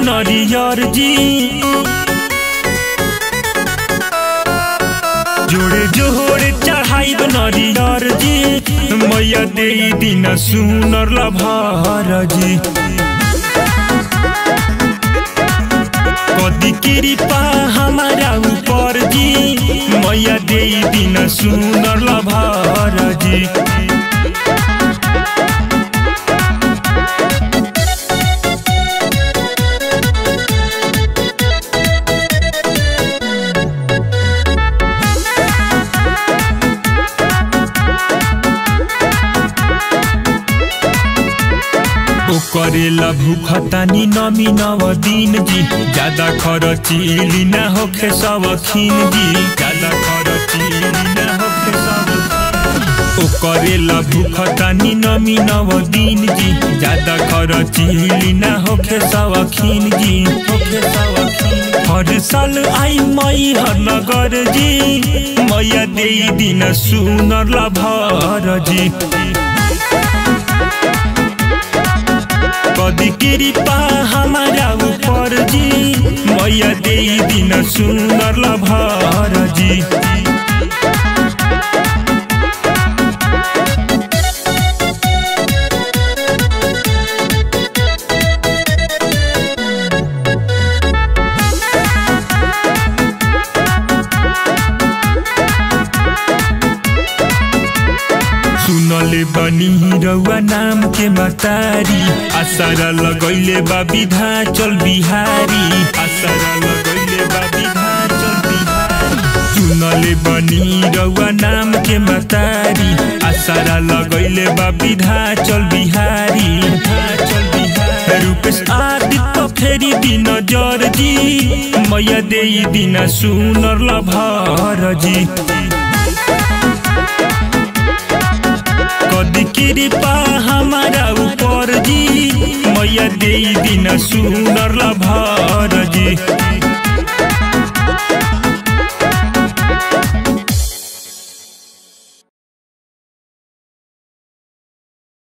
नरियर जी जोड़े जोड़े चढ़ाई नरियर जी मैया दे दिन सुनर लभार जी कदी कृपा हमारा ऊपर जी मैया दे दिन सुनर लभार जी ओ करेला भूखतानी नमी नव दिन जी ज्यादा खरचीली ना होखे सब खीन जी ज्यादा खरचीली ना होखे सब ओ करेला भूखतानी नमी नव दिन जी ज्यादा खरचीली ना होखे सब खीन जी होखे सब खीन हर साल आई मई हर नगर जी मैया दे दिन सुनर लभर जी कदी कृपा हमारा ऊपर जी मैया दे दिन सुंदर लभार जी सुनले बनी रउआ नाम के मतारी आसारा लगैले बा विधाचल बिहारी आसारा लगैले बा विधाचल बिहारी सुनले बनी रउआ नाम के मतारी आसारा लगैले बा विधाचल बिहारी विधाचल बिहारी रूपेश आदित्य फेरी दिन जर जी मैया दे दिन सुनर लभार जी कदी कृपा हमारा ऊपर जी मैया दे दिन सुनर लभार जी